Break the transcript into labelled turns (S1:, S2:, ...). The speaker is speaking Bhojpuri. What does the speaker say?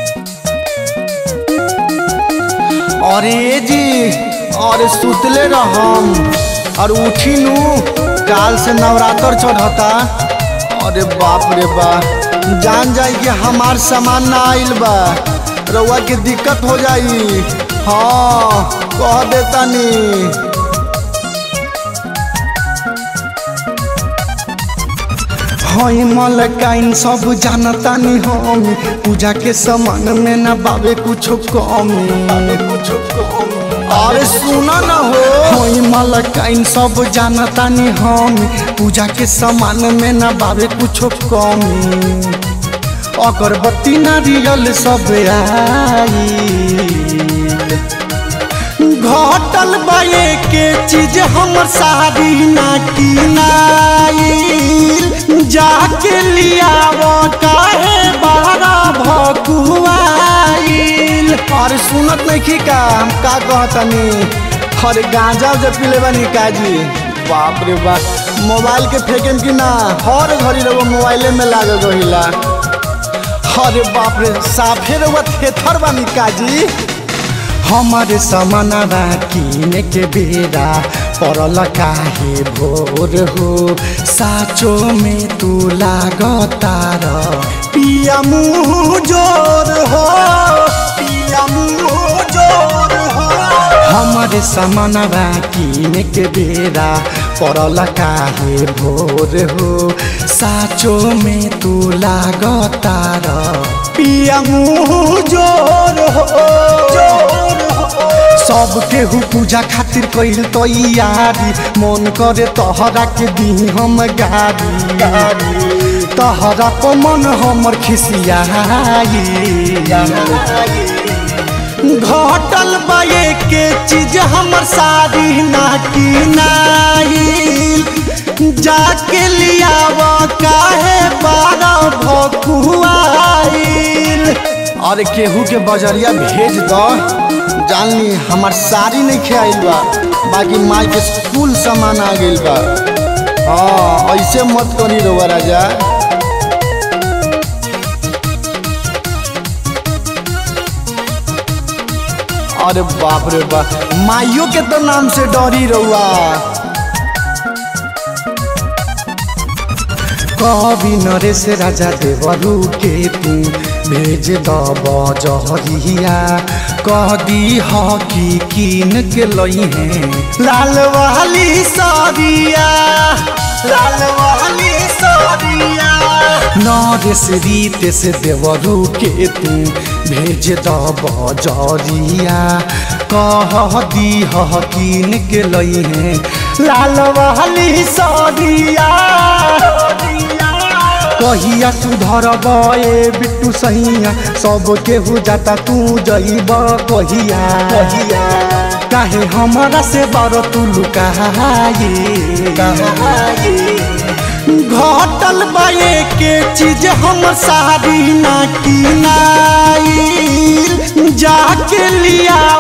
S1: अरे जी अरे सुतले रहम और उठी नू काल से नवरात्र चढ़ता अरे बाप रे बा जान जाई कि हमार सामान ना आइल बा रउआ के दिक्कत हो जाई हाँ कह देता नी हई मलकाइन सब जानता नी हम पूजा के सामान में ना बाबे कुछो कमी अरे सुना ना हो हई मलकाइन सब जानता नी हम पूजा के सामान में ना बाबे कुछो कमी अगरबत्ती नारियल सब आई घटल बाए के चीज हमर सारी ना किनाइल जाके लियाव काहे बारा भकुआइल अरे सुनत नहीं की का हम का कहतनी अरे गांजा जब पीले बनी काजी बाप रे बाप मोबाइल के फेंकेम की ना हर घड़ी रहो मोबाइले में लागल रहिला अरे बाप रे साफे रहुआ थेथर बानी काजी हमारे समानवा किने के बेरा परल काहे भोर हो साचो में तू लागतार पिया मुँह जोर हो पिया मुँह जोर हो हमारे समानवा किने के बेरा परल काहे भोर हो साचो में तू लागतार पिया मुँह जोर हो जोर हो सब केहू पूजा खातिर कइल तैयारी मन करे तहरा के दी हम गारी गारी तहरा पर मन हमर खिसियाई घटल बाए के चीज हमर सारी ना किनाइल जाके लियाव काहे बारा भकुआइल अरे केहू के बजरिया भेज दो जानली हमार साड़ी नहीं खेल बा बाकी माई के स्कूल सामान आ गइल बा हाँ ऐसे मत करी रोवा राजा अरे बाप रे बाप माइयों के तो नाम से डरी रहुआ कवि नरेश राजा देवरू के तू भेज दब जहरिया कह दी हकी कीन के लई है लाल वाली सारिया लाल वाली सारिया नरेश रीत से देवरू के तू भेज दब जरिया कह दी हकीन के लई है लाल वाली सारिया कहिया सुधर बे बिट्टू सहिया सब केहू जाता तू जइब कहिया कहिया काहे हमारा से बर तू लुकाए घटल बाए के चीज हम सारी ना किनाइल जाके लिया